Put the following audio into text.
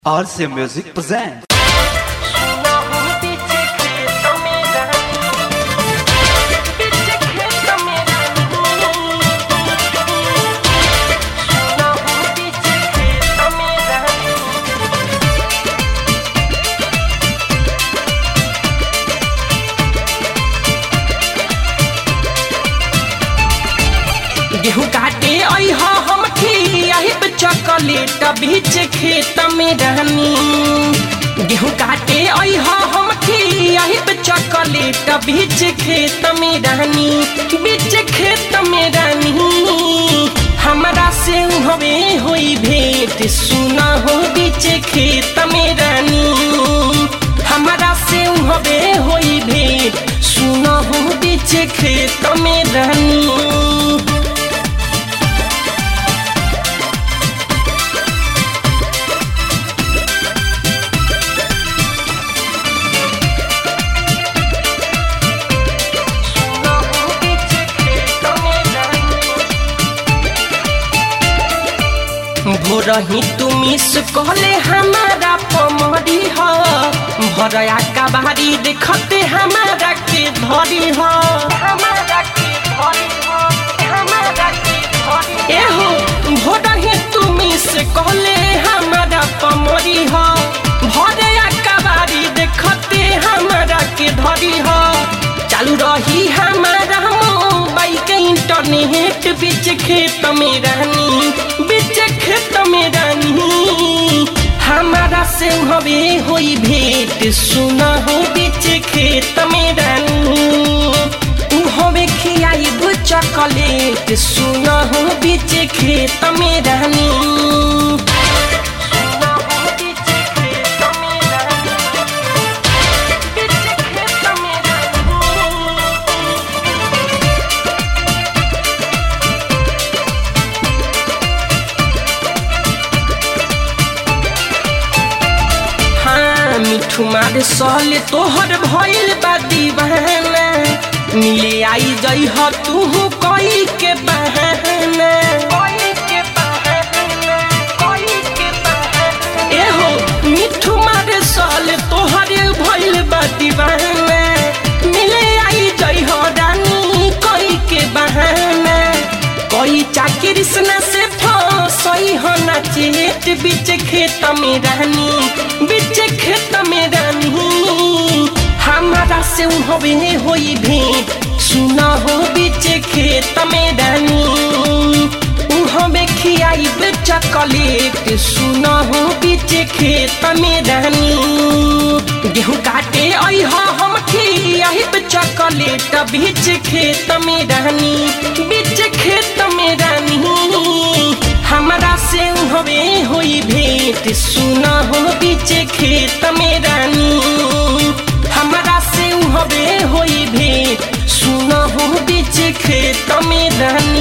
RC Music presents. गेहूं काटे आई हा हम खियाहिब चॉकलेट बीच खेत में रहनी गेहूं काटे आई हा हम खियाहिब चॉकलेट बीच खेत में रहनी बीच खेत में रहनी हमरा से हवे होई भेंट सुना हो बीच खेत में रहनी हमरा से हवे होई भेंट सुना हो बीच खेत में रहनी भोरही तुमी कहले हमारा पमरी ह भरया कबारी देखते हमारा के धरी ह एहो भोरही तुमी से कहले हमारा पमरी ह भरया कबारी देखते हमारा के धरी ह चालू रही हमारा मोबाइल के इंटरनेट बीच खेत में रहनी बीच खेत में रहनी हमारा से हवे होई भेंट सुना हो बीच खेत में रहनी हवे खियाई चॉकलेट सुना हो बीच खेत में रहनी हाँ मिठू मार सहले तोहर भइल बा दीवाना मिले आई जई ह तू कोई के बहाना एहो मिठू मार सहले तोहर भइल बा दीवाना मिले आई जई ह रानी कोई के बहाना कोई चाकरी से से फसई हो ना चेत बीच खेत में रहनी बीच खेत में रहनी हमारा से हवे होई भेंट सुना हो बीच खेत में रहनी हमें खियाई चॉकलेट सुना हो बीच खेत में रहनी गेहूं काटे आई हा हम खियाई चॉकलेट बीच खेत में रहनी बीच खेत में रहनी हमरा से हवे होई भेंट सुना हो बीच खेत में रहनी हमरा से हवे होई भेंट सुना हो बीच खेत में रहनी